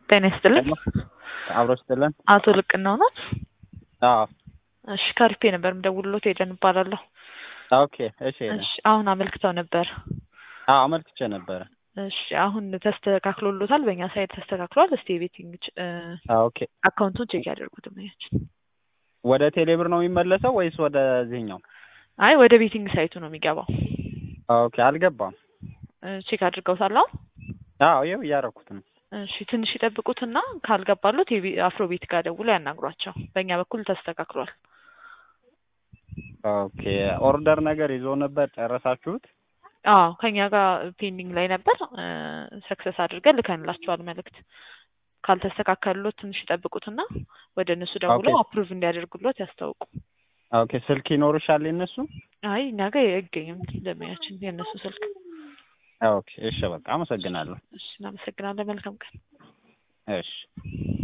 ጤና ይስጥልን። አብሮ ስትለን አቶ ልቅናው ናት? አዎ እሺ ከሪፔ ነበር የምደውልሎት ሄደን እባላለሁ። ኦኬ እሺ እሺ አሁን አመልክተው ነበር። አዎ አመልክቼ ነበረ እሺ አሁን ተስተካክሎሎታል። በእኛ ሳይድ ተስተካክሏል። እስቲ የቤቲንግ አዎ ኦኬ አካውንቱን ቼክ ያደርጉት ማያችን። ወደ ቴሌብር ነው የሚመለሰው ወይስ ወደዚህኛው አይ ወደ ቤቲንግ ሳይቱ ነው የሚገባው። ኦኬ አልገባም ቼክ አድርገውታል አሁን? አዎ ይኸው እያደረኩት ነው እሺ ትንሽ ይጠብቁትና ካልገባሉት አፍሮ ቤት ጋር ደውለው ያናግሯቸው። በእኛ በኩል ተስተካክሏል። ኦኬ ኦርደር ነገር ይዞ ነበር ጨረሳችሁት አዎ ከኛ ጋር ፔንዲንግ ላይ ነበር። ሰክሰስ አድርገን ልከንላቸዋል መልእክት። ካልተስተካከሉት ትንሽ ይጠብቁትና ወደ እነሱ ደውለው ኦኬ። አፕሩቭ እንዲያደርጉሎት ያስታውቁ። ኦኬ ስልክ ይኖርሻል የነሱ አይ እኛ ጋር አይገኝም ደንበኛችን የእነሱ ስልክ። ኦኬ እሺ በቃ አመሰግናለሁ እሺ እናመሰግናለን። መልካም ቀን። እሺ